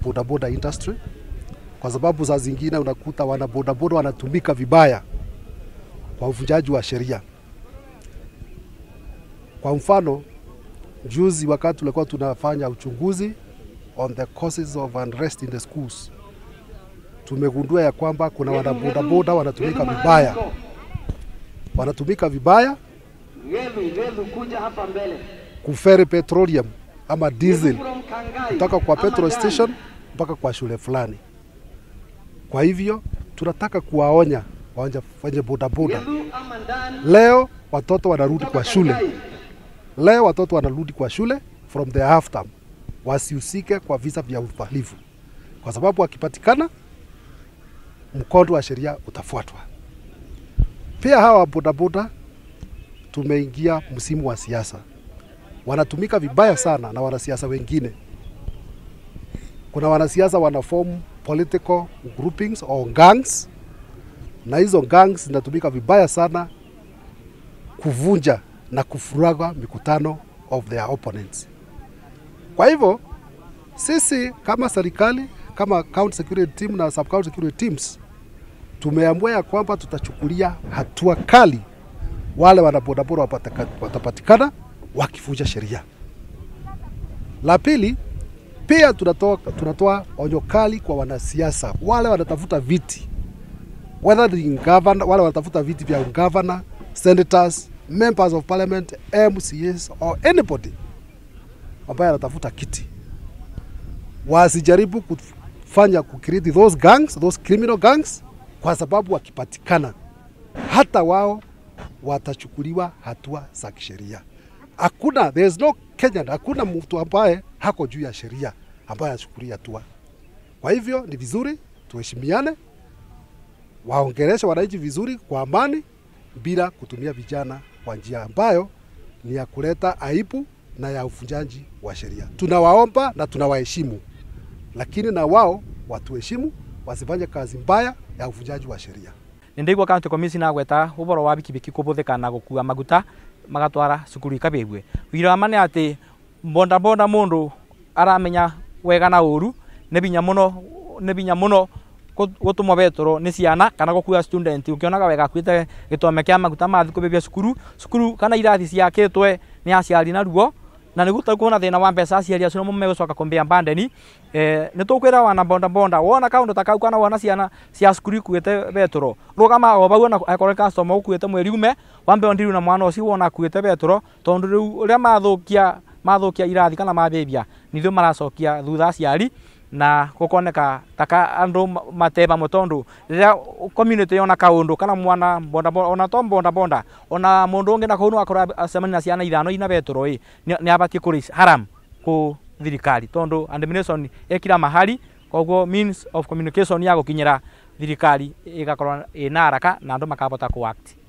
bodaboda industry, kwa sababu saa zingine unakuta wana bodaboda wanatumika vibaya kwa uvunjaji wa sheria. Kwa mfano, juzi wakati tulikuwa tunafanya uchunguzi on the causes of unrest in the schools, tumegundua ya kwamba kuna wanabodaboda wanatumika vibaya, wanatumika vibaya Yedu, Yedu kuja hapa mbele. kuferi petroleum ama diesel From Kangai. kutoka kwa ama petrol Dani. station mpaka kwa shule fulani. Kwa hivyo tunataka kuwaonya wanja- wenye bodaboda, Yedu ama Dani. leo watoto wanarudi Kutoka kwa shule, Kangai. leo watoto wanarudi kwa shule from the half term, wasihusike kwa visa vya uhalifu, kwa sababu wakipatikana, mkondo wa sheria utafuatwa. Pia hawa bodaboda, tumeingia msimu wa siasa, wanatumika vibaya sana na wanasiasa wengine. Kuna wanasiasa wanaform political groupings or gangs, na hizo gangs zinatumika vibaya sana kuvunja na kufuraga mikutano of their opponents. Kwa hivyo sisi kama serikali, kama county security team na sub county security teams tumeamua ya kwamba tutachukulia hatua kali wale wanabodaboda wapataka- watapatikana wakivunja sheria. La pili, pia tunatoa, tunatoa onyo kali kwa wanasiasa wale wanatafuta viti whether ni governor, wale wanatafuta viti vya governor, senators, members of parliament, MCAs or anybody ambaye anatafuta kiti, wasijaribu kufanya kucreate those gangs, those criminal gangs, kwa sababu wakipatikana hata wao watachukuliwa hatua za kisheria. Hakuna, there is no Kenyan, hakuna mtu ambaye hako juu ya sheria ambaye achukulia hatua. Kwa hivyo ni vizuri tuheshimiane, waongeleshe wananchi vizuri kwa amani, bila kutumia vijana kwa njia ambayo ni ya kuleta aibu na ya uvunjaji wa sheria. Tunawaomba na tunawaheshimu, lakini na wao watuheshimu, wasifanye kazi mbaya ya uvunjaji wa sheria. nindaigua county commissioner agweta ũboro wa bikibiki kũbũthĩka na gũkua maguta magatwara cukuru ikabĩgue wira wa ma nĩ atĩ mbondambonda mũndũ aramenya wega na ũru nĩ binya mũno nĩ binya mũno gũ- gũtũmwo betũrwo nĩ ciana kana gũkua student ũkĩonaga wega akuĩte gĩtome kĩa maguta mathi kũbĩbia cukuru cukuru kana irathi ciakĩtwe nĩ aciari na ruo na nä gå kuona thä na wa mbeca aciari acio nä megå coka kå mbandeni eh, nä tå kwä ra wana bondabonda wona kaå ta kau kana wona ciana cia cukuru ikuä te betå ro rå gama o bau akorwo customer å kuä te mweri ume wambe ondiru na mwana å cio wona akuä te betå ro tondå rä u å rä a mathå kia mathå kia irathi kana mabĩbia nithå maracokia thutha aciari na gũkoneka taka andũ mate bamwe tondũ rĩrĩa community yona kaũndũ kana mwana bonda bonda ona to bonda bonda ona mũndũ ũngĩ na kũu no akorwo acemania na ciana ithano ina betũrũ ĩ nĩ abatie kũrĩ haram kũ thirikari tondũ administration ĩkira mahali koguo means of communication ya gũkinyĩra thirikari ĩgakorwo ĩna haraka na andũ makahota kũ act